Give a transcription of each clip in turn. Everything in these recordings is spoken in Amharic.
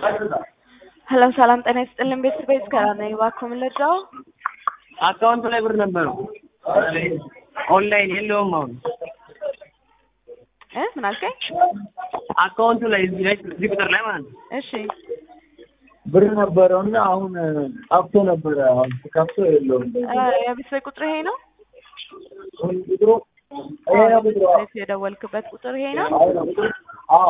ሄሎ ሰላም ጤና ይስጥልን ቤተሰቤት ከራ ነኝ። እባክዎ ምን ልርዳው? አካውንት ላይ ብር ነበረው ኦንላይን የለውም አሁን እ ምን አልከኝ? አካውንቱ ላይ እዚህ ላይ እዚህ ቁጥር ላይ ማለት ነው እሺ ብር ነበረው እና አሁን ጠፍቶ ነበረ። አሁን ከፍቶ የለውም። እ የቤተሰቤ ቁጥር ይሄ ነው? ቁጥሩ ይሄ ነው ቁጥሩ። ቤት የደወልክበት ቁጥር ይሄ ነው? አዎ ነው ቁጥሩ። አዎ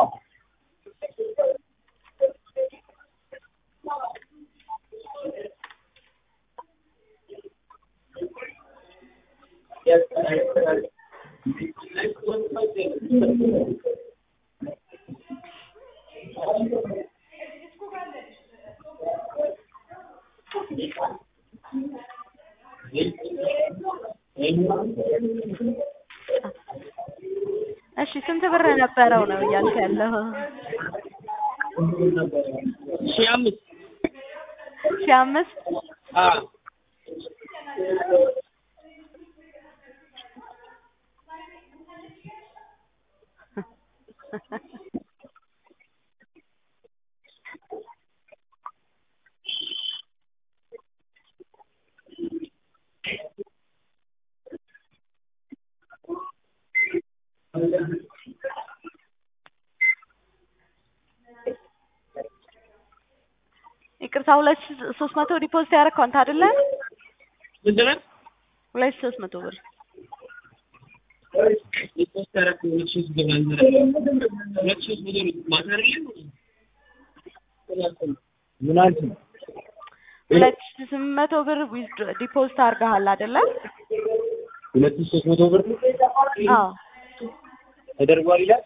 እሺ ስንት ብር ነበረው ነው እያልክ ያለው? ሺህ አምስት ሺህ አምስት አዎ ይቅርታ ሁለት ሺህ ሶስት መቶ ዲፖዚት ያደረግከው አንተ አይደለ? ስንት ነው? ሁለት ሺህ ሶስት መቶ ብር የሶስት አራት ሁለት ሺህ ገባ ሁለት ሺህ ብር ማታ አይደለም ምን አልሽኝ? ሁለት ሺህ ስምንት መቶ ብር ዲፖዚት አድርገሃል አይደለ? ሁለት ሺህ ሶስት መቶ ብር አዎ ተደርጓል ይላል።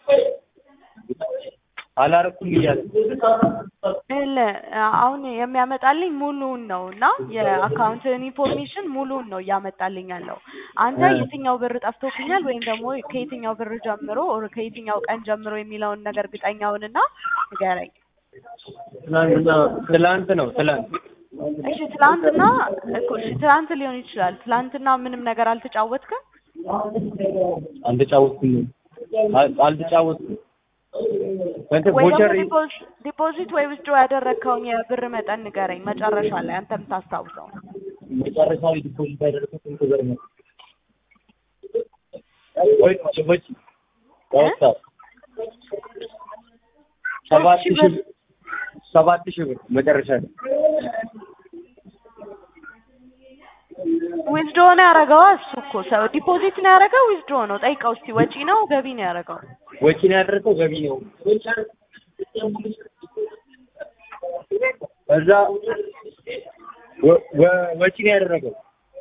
አላረኩም እያለ ለ አሁን የሚያመጣልኝ ሙሉውን ነው እና የአካውንትን ኢንፎርሜሽን ሙሉውን ነው እያመጣልኝ ያለው። አንተ የትኛው ብር ጠፍቶብኛል ወይም ደግሞ ከየትኛው ብር ጀምሮ ኦር ከየትኛው ቀን ጀምሮ የሚለውን ነገር እርግጠኛውንና ንገረኝ። ትናንትና ትላንት ነው ትላንት እሺ ትላንትና እኮ እሺ ትላንት ሊሆን ይችላል። ትላንትና ምንም ነገር አልተጫወትክም? አልተጫወትኩም አል- አልተጫወትኩም እንትን ወይ ቮቸር ደግሞ ዲፖዝ- ዲፖዚት ወይ ዊዝድሮ ያደረግከውን የብር መጠን ንገረኝ መጨረሻ ላይ አንተ የምታስታውሰው። መጨረሻ ላይ ዲፖዚት ያደረኩት ስንት ብር ነው? ወይ ሰዎች ወጣ ሰባት ሺህ ሺህ ብር ሰባት ሺህ ብር መጨረሻ ላይ ዊዝድሮ ነው ያደረገው እሱ እኮ ሰው ዲፖዚት ነው ያደረገው ዊዝድሮ ነው ጠይቀው እስቲ ወጪ ነው ገቢ ነው ያደረገው ወጪ ነው ያደረገው ገቢ ነው። እዛ ወ- ወ- ወጪ ነው ያደረገው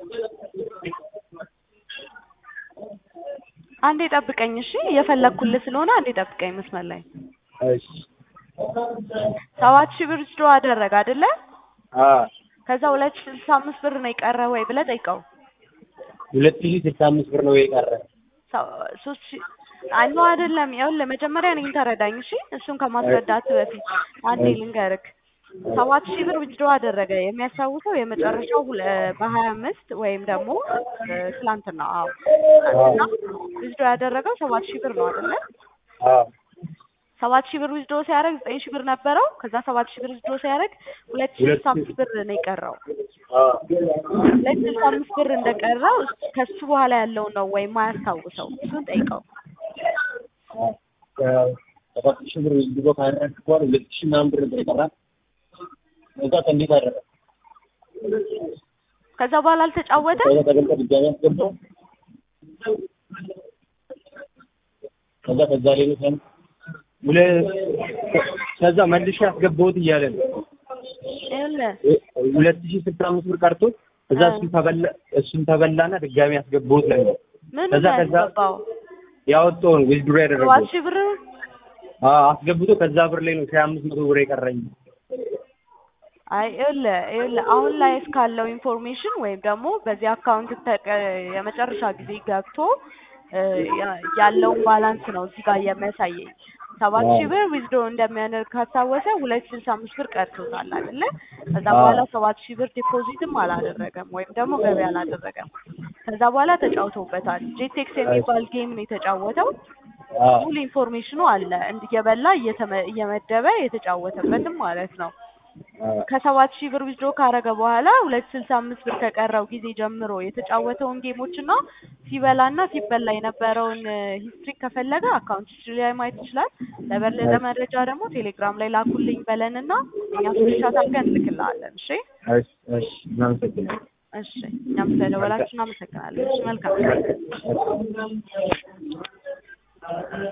አንዴ ጠብቀኝ እሺ እየፈለግኩልህ ስለሆነ አንዴ ጠብቀኝ መስመር ላይ እሺ ሰባት ሺህ ብር ዊዝድሮ አደረገ አይደለ አ ከዛ ሁለት ሺህ ስልሳ አምስት ብር ነው የቀረ ወይ ብለህ ጠይቀው ሁለት ሺህ ስልሳ አምስት ብር ነው የቀረ ሰ- ሶስት ሺህ አይ ነው አይደለም ይኸውልህ መጀመሪያ እኔን ተረዳኝ እሺ እሱን ከማስረዳት በፊት አንዴ ልንገርክ ሰባት ሺህ ብር ዊዝድሮ አደረገ የሚያስታውሰው የመጨረሻው ሁለ- በሀያ አምስት ወይም ደግሞ እ፣ ትላንትና አዎ ትላንትና ዊዝድሮ ያደረገው ሰባት ሺህ ብር ነው አይደለ አ ሰባት ሺህ ብር ዊዝድሮ ሲያደርግ ዘጠኝ ሺህ ብር ነበረው ከዛ ሰባት ሺህ ብር ዊዝድሮ ሲያደርግ ሁለት ሺህ ስልሳ አምስት ብር ነው የቀረው አ ሁለት ሺህ ስልሳ አምስት ብር እንደቀረው እስ- ከሱ በኋላ ያለው ነው ወይም ማያስታውሰው እሱን ጠይቀው ሰባት ሺህ ብር ድሮ ካደረግክ በኋላ ሁለት ሺህ ምናምን ብር ነበር የቀረ እዛ እንዴት አደረገ ከዛ በኋላ አልተጫወተ ከዛ ተገልጠ ድጋሚ አስገባው ከዛ ከዛ ሌሎች አን- ሁለ ከዛ መልሼ ያስገባሁት እያለ ነው ይኸውልህ ሁለት ሺህ ስልሳ አምስት ብር ቀርቶት እዛ እሱን ተበላ እሱን ተበላና ድጋሚ ያስገባሁት ላይ ነው ምን ከዛ ከዛ ያስገባው ያወጣውን ዊዝድሮ ሰባት ያደረገው ሺህ ብር አዎ አስገብቶ ከዛ ብር ላይ ነው ሺህ አምስት መቶ ብር የቀረኝ አይ ይኸውልህ ይኸውልህ አሁን ላይ እስካለው ኢንፎርሜሽን ወይም ደግሞ በዚህ አካውንት ተቀ የመጨረሻ ጊዜ ገብቶ እ፣ ያ- ያለውን ባላንስ ነው እዚህ ጋር የሚያሳየኝ ሰባት ሺህ ብር ዊዝድሮ እንደሚያደርግ ካስታወሰ ሁለት ስልሳ አምስት ብር ቀርቶታል አይደለ? ከዛ በኋላ ሰባት ሺህ ብር ዲፖዚትም አላደረገም ወይም ደግሞ ገቢ አላደረገም። ከዛ በኋላ ተጫውተውበታል። ጄቴክስ የሚባል ጌም ነው የተጫወተው። አዎ ሙሉ ኢንፎርሜሽኑ አለ እንድ- እየበላ እየተመ- እየመደበ የተጫወተበትም ማለት ነው። አዎ ከሰባት ሺህ ብር ዊዝድሮ ካረገ በኋላ ሁለት ስልሳ አምስት ብር ከቀረው ጊዜ ጀምሮ የተጫወተውን ጌሞች እና ሲበላና ሲበላ የነበረውን ሂስትሪ ከፈለገ አካውንት ሂስትሪ ላይ ማየት ይችላል። ለበለጠ መረጃ ደግሞ ቴሌግራም ላይ ላኩልኝ በለንና እኛ ስክሪንሻት አድርገን እንልክልሃለን። እሺ እሺ እሺ እናመሰግናለን። እሺ እኛም ስለደወላችሁ እናመሰግናለን። እሺ መልካም እሺ